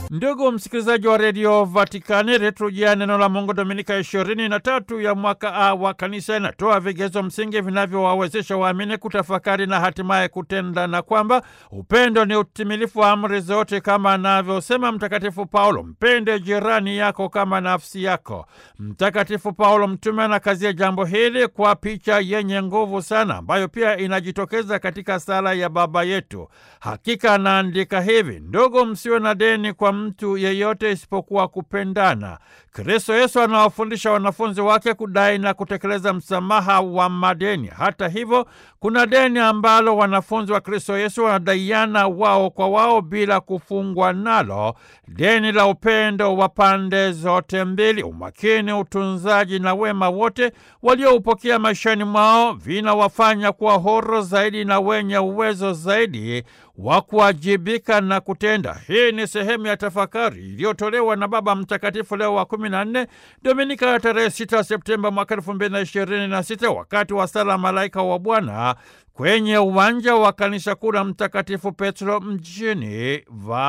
Ndugu msikilizaji wa redio Vatikani, liturujia neno la Mungu Dominika ishirini na tatu ya mwaka A wa kanisa inatoa vigezo msingi vinavyowawezesha waamini kutafakari na hatimaye kutenda, na kwamba upendo ni utimilifu wa amri zote, kama anavyosema Mtakatifu Paulo, mpende jirani yako kama nafsi yako. Mtakatifu Paulo mtume anakazia jambo hili kwa picha yenye nguvu sana, ambayo pia inajitokeza katika sala ya Baba Yetu. Hakika anaandika hivi: ndugu, msiwe na deni kwa mtu yeyote isipokuwa kupendana. Kristo Yesu anawafundisha wanafunzi wake kudai na kutekeleza msamaha wa madeni. Hata hivyo, kuna deni ambalo wanafunzi wa Kristo Yesu wanadaiana wao kwa wao bila kufungwa nalo, deni la upendo wa pande zote mbili. Umakini, utunzaji na wema wote walioupokea maishani mwao vinawafanya kuwa huru zaidi na wenye uwezo zaidi wa kuwajibika na kutenda. Hii ni sehemu ya tafakari iliyotolewa na Baba Mtakatifu Leo wa kumi na nne, Dominika ya tarehe 6 Septemba mwaka elfu mbili na ishirini na sita wakati wa sala Malaika wa Bwana kwenye uwanja wa kanisa kuu la Mtakatifu Petro mjini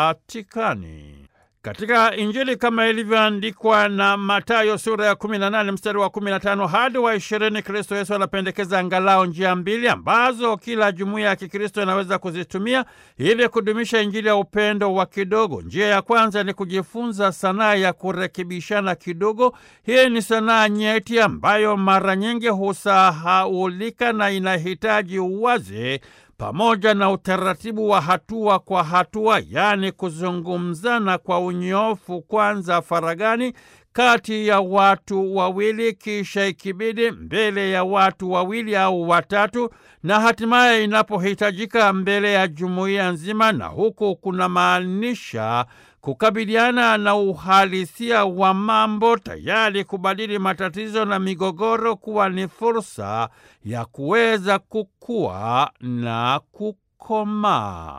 Vatikani. Katika Injili kama ilivyoandikwa na Mathayo sura ya 18 mstari wa 15 hadi wa 20, Kristo Yesu anapendekeza angalau njia mbili ambazo kila jumuiya ya Kikristo inaweza kuzitumia ili kudumisha Injili ya upendo wa kidogo. Njia ya kwanza ni kujifunza sanaa ya kurekebishana kidogo. Hii ni sanaa nyeti ambayo mara nyingi husahaulika na inahitaji uwazi pamoja na utaratibu wa hatua kwa hatua, yaani kuzungumzana kwa unyofu, kwanza faragani kati ya watu wawili, kisha ikibidi mbele ya watu wawili au watatu, na hatimaye inapohitajika mbele ya jumuiya nzima, na huku kuna maanisha kukabiliana na uhalisia wa mambo, tayari kubadili matatizo na migogoro kuwa ni fursa ya kuweza kukua na kukomaa.